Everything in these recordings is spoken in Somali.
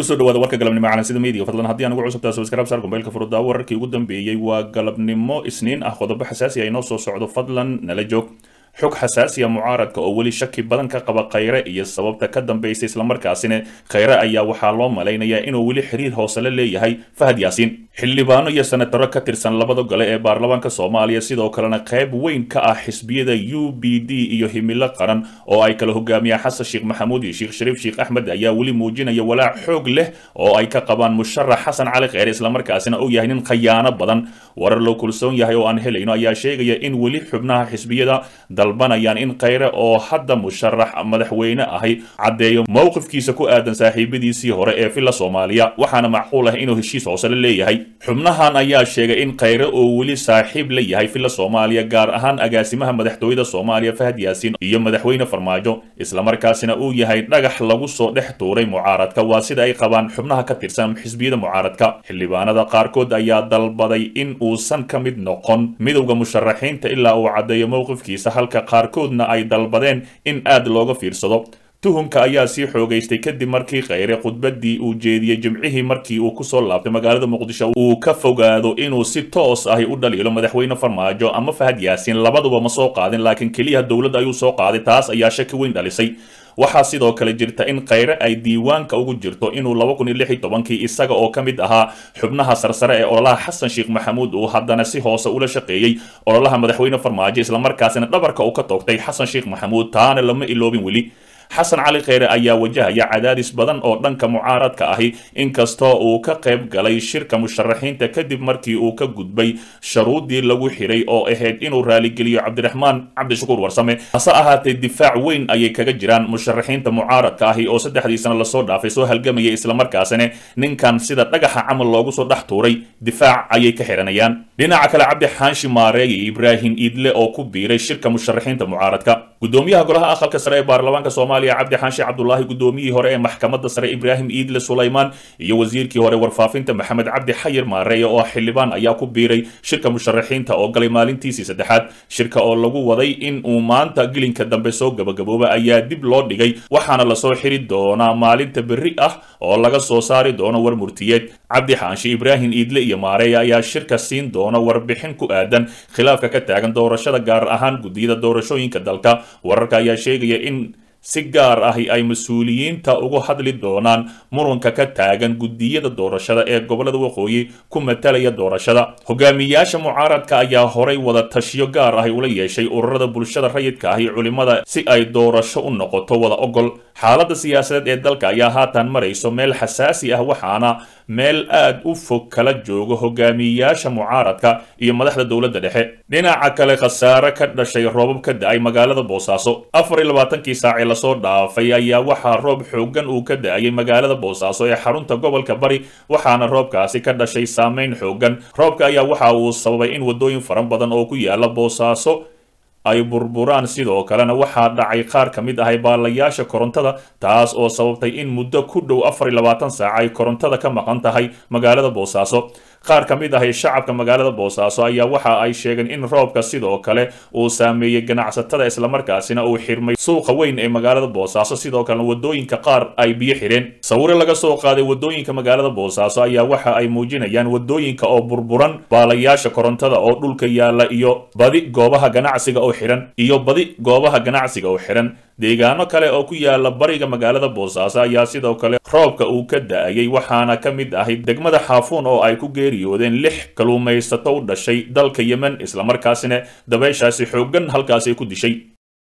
kusoo dhawaada warka galabnimo calansida media fadlan haddii aan ugu cusubtaa subscribe saar gombeylka furudda wararkii ugu dambeeyey waa galabnimo isniin ah qodobo xasaasi ah inoo soo socdo fadlan nala joog xog xasaasiya mucaaradka oo weli shaki badan ka qaba khayre iyo sababta ka dambaysa islamarkaasina khayre ayaa waxaa loo malaynayaa inuu weli xiriir hoose la leeyahay fahad yaasiin xildhibaano iyo senataro ka tirsan labada gole ee baarlamaanka soomaaliya sidoo kalena qayb weyn ka ah xisbiyada u b d iyo himilo qaran oo ay kala hogaamiyaan xasan sheekh maxamuud iyo sheekh shariif sheekh axmed ayaa weli muujinaya walaac xoog leh oo ay ka qabaan musharax xasan cali kheyre islamarkaasina uu yahay nin khayaano badan warar loo kulsoon yahay oo aan helayno ayaa sheegaya in weli xubnaha xisbiyada dalbanayaan in khayre oo hadda musharax madaxweyne ahi caddeeyo mowqifkiisa ku aadan saaxiibadiisii hore ee villa soomaaliya waxaana macquul ah inuu heshiis hoose la leeyahay xubnahan ayaa sheegay in khayre oo weli saaxiib la yahay villa soomaaliya gaar ahaan agaasimaha madaxtooyada soomaaliya fahad yaasiin iyo madaxweyne farmaajo islamarkaasina uu yahay dhagax lagu soo dhex tuuray mucaaradka waa sida ay qabaan xubnaha ka tirsan xisbiyada mucaaradka xildhibaanada qaarkood ayaa dalbaday in uusan ka mid noqon midowda musharaxiinta ilaa uu caddeeyo mowqifkiisa halka qaarkoodna ay dalbadeen in aad looga fiirsado tuhumka ayaa sii xoogaystay kadib markii khayre khudbadii uu jeediyey jimcihii markii uu kusoo laabtay magaalada muqdisho uu ka fogaado inuu si toos ahi u dhaliilo madaxweyne farmaajo ama fahad yaasiin labaduba ma soo qaadin laakiin keliya dowladda ayuu soo qaaday taas ayaa shaki weyn dhalisay waxaa sidoo kale jirta in khayre ay diiwaanka ugu jirto inuu laba kun iyo lix iyo tobankii isaga oo ka mid ahaa xubnaha sarsare ee ololaha xasan sheekh maxamuud uu haddana si hoose ula shaqeeyey ololaha madaxweyne farmaajo islamarkaasina dhabarka uu ka toogtay xasan sheekh maxamuud taana lama iloobin weli xasan cali kheyre ayaa wajahaya cadaadis badan oo dhanka mucaaradka ahi inkastoo uu ka qayb galay shirka musharaxiinta kadib markii uu ka gudbay sharuudii lagu xiray oo ahayd inuu raaligeliyo cabdiraxmaan cabdishakuur warsame hase ahaatee difaac weyn ayay kaga jiraan musharaxiinta mucaaradka ahi oo saddexdii sano lasoo dhaafay soo halgamaya islamarkaasina ninkan sida dhagaxa camal loogu soo dhex tuuray difaac ayay ka xiranayaan dhinaca kale cabdi xaanshi maareey iyo ibraahim iidle oo ku biiray shirka musharaxiinta mucaaradka gudoomiyaha golaha aqalka sare ee baarlamaanka soomaaliya cabdi xaashi cabdulaahi gudoomiyihii hore ee maxkamadda sare ibraahim iidle sulaymaan iyo wasiirkii hore warfaafinta maxamed cabdi xayir maareeye oo xildhibaan ayaa ku biiray shirka musharaxiinta oo galay maalintiisii saddexaad shirka oo lagu waday in uu maanta gelinka dambe soo gabagabooba ayaa dib loo dhigay waxaana lasoo xiri doonaa maalinta berri ah oo laga soo saari doono war murtiyeed cabdi xaashi ibraahim iidle iyo maareeye ayaa shirka siin doona warbixin ku aadan khilaafka ka taagan doorashada gaar ahaan guddiyada doorashooyinka dalka wararka ayaa sheegaya in si gaar ahi ay mas-uuliyiinta uga hadli doonaan muranka ka taagan guddiyada doorashada ee gobolada waqooyi ku matalaya doorashada hogaamiyayaasha mucaaradka ayaa horay wada tashiyo gaar ahi ula yeeshay ururada bulshada rayidka ahi culimada si ay doorasho u noqoto wada ogol xaaladda siyaasadeed ee dalka ayaa haatan marayso meel xasaasi ah waxaana meel aad u fog kala joogo hogaamiyayaasha mucaaradka iyo madaxda dowladda dhexe dhinaca kale khasaare ka dhashay roobab ka da-ay magaalada boosaaso afar iyo labaatankii saacee lasoo dhaafay ayaa waxaa roob xoogan uu ka da-ayay magaalada boosaaso ee xarunta gobolka bari waxaana roobkaasi ka dhashay saameyn xoogan roobka ayaa waxa uu sababay in wadooyin fara badan oo ku yaala boosaaso ay burburaan sidoo kalena waxaa dhacay qaar ka mid ahay baalayaasha korontada taas oo sababtay in muddo ku dhow afar iyo labaatan saac ay korontada ka maqan tahay magaalada boosaaso qaar ka mid ahay shacabka magaalada boosaaso ayaa waxa ay sheegeen in roobka sidoo kale uu saameeyey ganacsatada islamarkaasina uu xirmay suuqa weyn ee magaalada boosaaso sidoo kalena wadooyinka qaar ay biyo xidheen sawire laga soo qaaday wadooyinka magaalada boosaaso ayaa waxa ay muujinayaan wadooyinka oo burburan baalayaasha korontada oo dhulka yaala iyo badi goobaha ganacsiga oo xihan iyo badi goobaha ganacsiga oo xihan deegaano kale oo ku yaala bariga magaalada boosaaso ayaa sidoo kale roobka uu ka da-ayay waxaana ka mid ahay degmada xaafuun oo ay ku geeriyoodeen lix kaluumaysato u dhashay dalka yemen islamarkaasina dabeyshaasi xooggan halkaasi ku dishay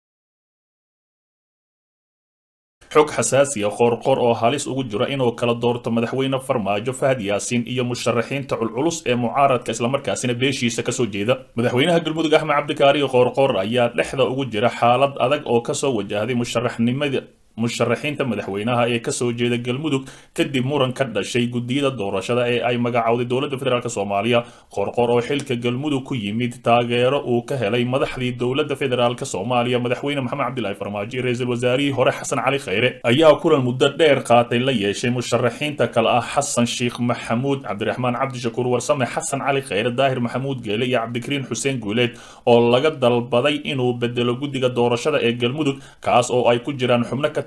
xog xasaasiya qoorqoor oo halis ugu jira inuu kala doorto madaxweyne farmaajo fahad yaasiin iyo musharaxiinta culculus ee mucaaradka islamarkaasina beeshiisa kasoo jeeda madaxweynaha galmudug axmed cabdikaari qoorqoor ayaa dhexda ugu jira xaalad adag oo kasoo wajahday musharaxnimada musharaxiinta madaxweynaha ee kasoo jeeda galmudug kadib muran ka dhashay guddiyada doorashada ee ay magacowday dowladda federaalk soomaaliya qorqor oo xilka galmudug ku yimid taageero uu ka helay madaxdii dowladda federaalk soomaaliya madaxweyne maxamed cabdilaahi farmaajo iyo ra-iisul wasaarihii hore xasan cali kheyre ayaa kulan muddo dheer qaatay la yeeshay musharaxiinta kale ah xasan sheekh maxamuud cabdiraxmaan cabdishakuur warsame xasan cali kheyre daahir maxamuud geele iyo cabdikariin xuseen guuleed oo laga dalbaday inuu bedelo guddiga doorashada ee galmudug kaas oo ay ku jiraan xubno ka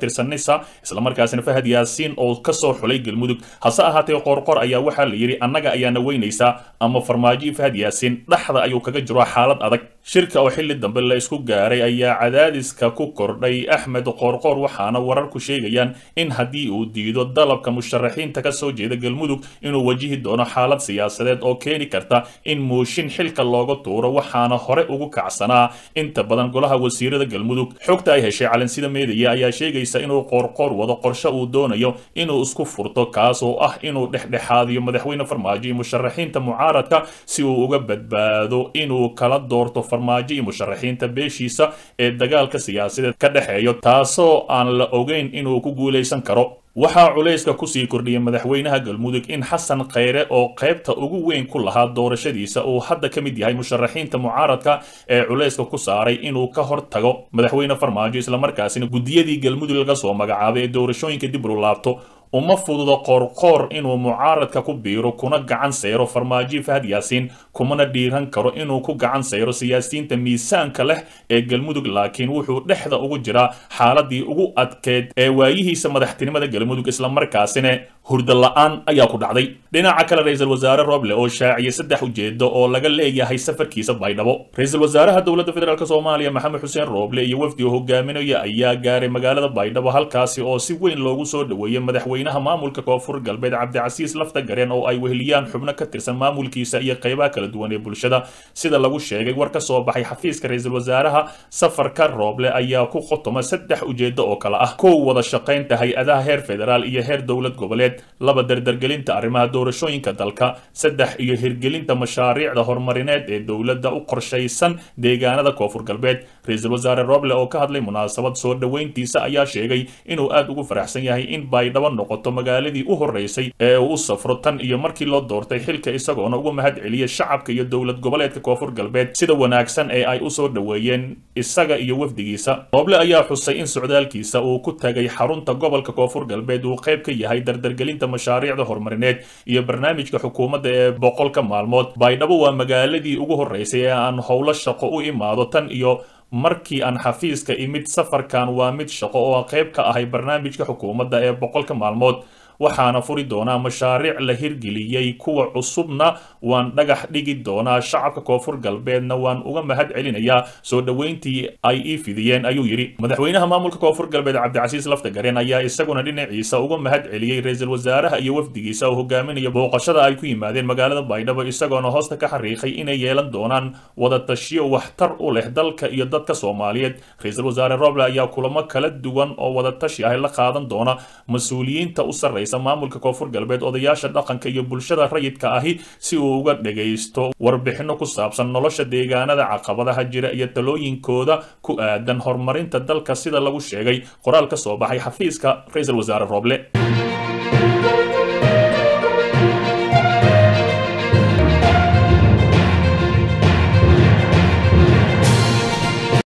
tirsan nisa islamarkaasina fahad yaasiin oo kasoo xulay galmudug hase ahaatee qoorqoor ayaa waxaa la yidhi annaga ayaana weynaysaa ama farmaajo fahad yaasiin dhexda ayuu kaga jiro xaalad adag shirka oo xilli dambe la isku gaaray ayaa cadaadiska ku kordhay axmed qoorqoor waxaana wararku sheegayaan in haddii uu diido dalabka musharaxiinta kasoo jeeda galmudug inuu wajihi doono xaalad siyaasadeed oo keeni karta in muushin xilka looga tuuro waxaana hore ugu kacsanaa inta badan golaha wasiirada galmudug xogta ay heshay calansida meediya ayaa sheegaysa inuu qoorqoor wado qorshe uu doonayo inuu isku furto kaas oo ah inuu dhexdhexaadiyo madaxweyne farmaajo iyo musharaxiinta mucaaradka si uu uga badbaado inuu kala doorto farmaajo iyo musharaxiinta beeshiisa ee dagaalka siyaasadeed ka dhexeeyo taasoo aan la ogeyn inuu ku guulaysan karo waxaa culayska kusii kordhiyay madaxweynaha galmudug in xasan kheyre oo qaybta ugu weyn ku lahaa doorashadiisa uu hadda ka mid yahay musharaxiinta mucaaradka ee culayska ku saaray inuu ka hor tago madaxweyne farmaajo islamarkaasina guddiyadii galmudug laga soo magacaabay ee doorashooyinka dib ulu laabto uma fududo qoorqoor inuu mucaaradka ku biiro kuna gacan sayro farmaajo fahad yaasiin kumana dhiiran karo inuu ku gacan sayro siyaasiyiinta miisaanka leh ee galmudug laakiin wuxuu dhexda ugu jiraa xaaladii ugu adkeed ee waayihiisa madaxtinimada galmudug islamarkaasina hurda la-aan ayaa ku dhacday dhinaca kale ra-iisul wasaare roble oo shaaciyay saddex ujeedo oo laga leeyahay safarkiisa baydhabo ra-iisul wasaaraha dowladda federaalk soomaaliya maxamed xuseen roble iyo wafdi oo hogaaminaya ayaa gaaray magaalada baydhabo halkaasi oo si weyn loogu soo dhoweeyey madaxweynaha maamulka koonfur galbeed cabdicasiis lafta gareen oo ay weheliyaan xubno ka tirsan maamulkiisa iyo qaybaha kala duwan ee bulshada sida lagu sheegay war ka soo baxay xafiiska ra-iisul wasaaraha safarka roble ayaa ku qotoma saddex ujeedo oo kale ah kow wada shaqaynta hay-adaha heer federaal iyo heer dowlad goboleed laba dardargelinta arrimaha doorashooyinka dalka saddex iyo hirgelinta mashaariicda horumarineed ee dowladda u qorshaysan deegaanada koonfur galbeed ra-iisul wasaare roble oo ka hadlay munaasabad soo dhoweyntiisa ayaa sheegay inuu aad ugu faraxsan yahay in baydhabo noqoto magaaladii u horeysay ee uu u safro tan iyo markii loo doortay xilka isagoona uga mahad celiyay shacabka iyo dowlad goboleedka koonfur galbeed sida wanaagsan ee ay usoo dhoweeyeen isaga iyo wafdigiisa roble ayaa xusay in socdaalkiisa uu ku tagay xarunta gobolka koonfur galbeed uu qayb ka yahay dardargelinta mashaariicda horumarineed iyo barnaamijka xukuumadda ee boqolka maalmood baydhabo waa magaaladii ugu horeysay ee aan howlo shaqo u imaado tan iyo markii aan xafiiska imid safarkan waa mid shaqo oo qayb ka ahay barnaamijka xukuumadda ee boqolka maalmood waxaana furi doonaa mashaariic la hirgeliyey kuwa cusubna waan dhagax dhigi doonaa shacabka koonfur galbeedna waan uga mahad celinayaa soo dhoweyntii ay ii fidiyeen ayuu yidhi madaxweynaha maamulka koonfur galbeed cabdicasiis laftagareen ayaa isaguna dhinaciisa uga mahad celiyey ra-iisul wasaaraha iyo wafdigiisa oo hogaaminaya booqashada ay ku yimaadeen magaalada baydhabo isagoona hoosta ka xariiqay inay yeelan doonaan wada tashiyo waxtar u leh dalka iyo dadka soomaaliyeed ra-iisul wasaare roble ayaa kulamo kala duwan oo wada tashi ah la qaadan doona mas-uuliyiinta u sarreysa maamulka koonfur galbeed odayaasha dhaqanka iyo bulshada rayidka ahi si uu uga dhagaysto warbixino ku saabsan nolosha deegaanada caqabadaha jira iyo talooyinkooda ku aadan horumarinta dalka sida lagu sheegay qoraal ka soo baxay xafiiska ra-iisul wasaare roble